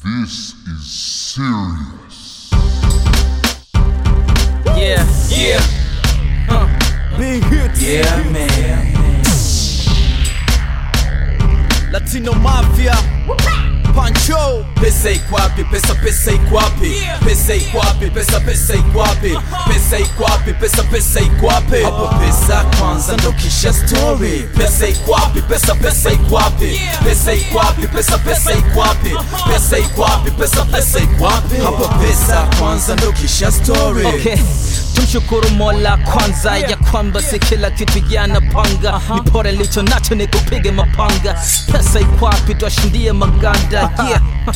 This is serious. Yeah, yeah, Big hits. yeah, man. Latino Mafia. Pancho. Pesa iko wapi? Pesa pesa iko wapi? Pesa iko wapi? Pesa pesa iko wapi? Pesa iko wapi? Pesa pesa iko wapi? Hapo pesa kwanza ndo kisha story. Pesa iko wapi? Pesa pesa iko wapi? Pesa iko wapi? Pesa pesa iko wapi? Pesa iko wapi? Pesa pesa iko wapi? Hapo pesa kwanza ndo kisha story. Okay. Tumshukuru Mola kwanza ya kwamba si kila kitu yanapanga uh-huh. Nipore licho nacho ni kupige mapanga Pesa iko wapi twashindie maganda yeah.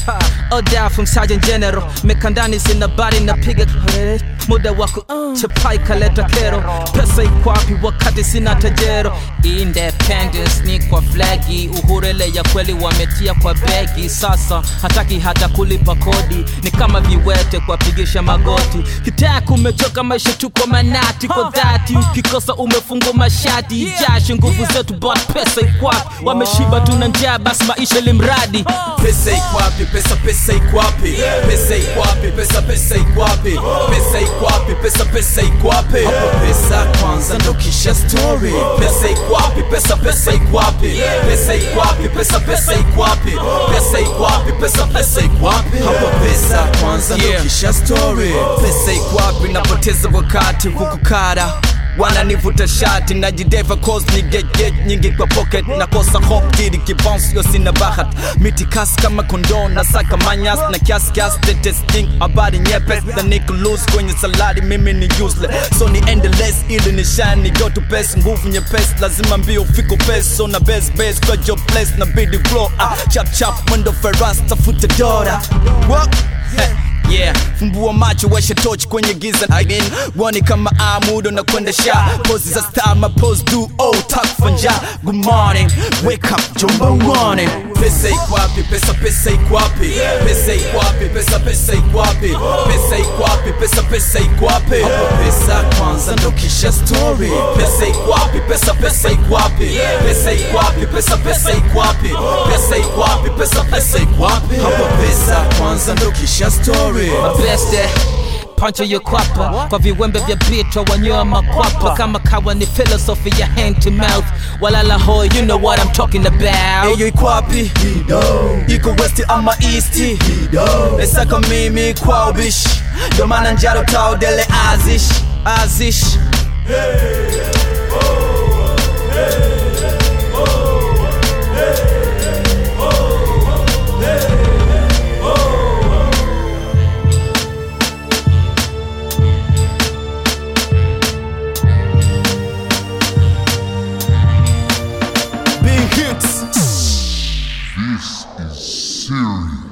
Oda from Sergeant General Mekandani sina bari napiga kelele. Muda wako chapai kaleta kero Pesa iko wapi wakati sina tajero Independence ni kwa flagi Uhurele ya kweli wametia kwa begi Sasa hataki hata kulipa kodi Ni kama viwete kuwapigisha magoti Kitaka umechoka maisha tuko manati Kwa dhati ukikosa umefungwa mashati Jasho nguvu zetu but pesa iko wapi Wameshiba tuna njaa basi maisha limradi Pesa iko wapi? Pesa pesa iko wapi? Pesa iko wapi? Pesa pesa iko wapi? Pesa iko wapi? Pesa pesa iko wapi? Hapo pesa kwanza ndo kisha story. Pesa iko wapi? Pesa pesa iko wapi? Pesa iko wapi? Pesa pesa iko wapi? Pesa iko wapi? Pesa pesa iko wapi? Hapo pesa kwanza ndo Yeah. kisha story. Pesa iko wapi? Napoteza wakati kukukara wananivuta shati najideva cause ni get get nyingi kwa pocket nakosa hop kidi kibonsio sina bahat miti kasi kama kondoo na saka manyas na kiasi kiasi tetesting habari nyepes na niku lose kwenye salari mimi ni useless so ni endless ili ni shine ni go to best nguvu nyepesi lazima mbio fiko pes so na best best kwa job place na bidi flow ah chap chap mwendo feras tafute dora What? Hey. Yeah, fumbua macho washa torch kwenye giza I mean, wani kama amudo na kwenda sha Poses za star, my pose do oh tak fanja Good morning, wake up, jumba uone Pesa iko wapi, pesa pesa iko wapi Pesa iko wapi, pesa pesa iko wapi Pesa iko wapi, pesa pesa iko wapi Hapo pesa kwanza ndo kisha story Pesa iko wapi, pesa pesa iko wapi Pesa iko wapi, pesa pesa iko wapi Pesa iko wapi, pesa pesa iko wapi Hapo pesa kwanza ndo kisha story mabeste pancho yo kwapa kwa viwembe vya bitwa wanyoa makwapa kama kawa ni philosophy ya hand to mouth walala ho you know what I'm talking about Eyo iko wapi? Iko west ama east? Nesaka mimi kwa ubishi Ndo maana njaro tao dele azish Azish Big hits. This is serious.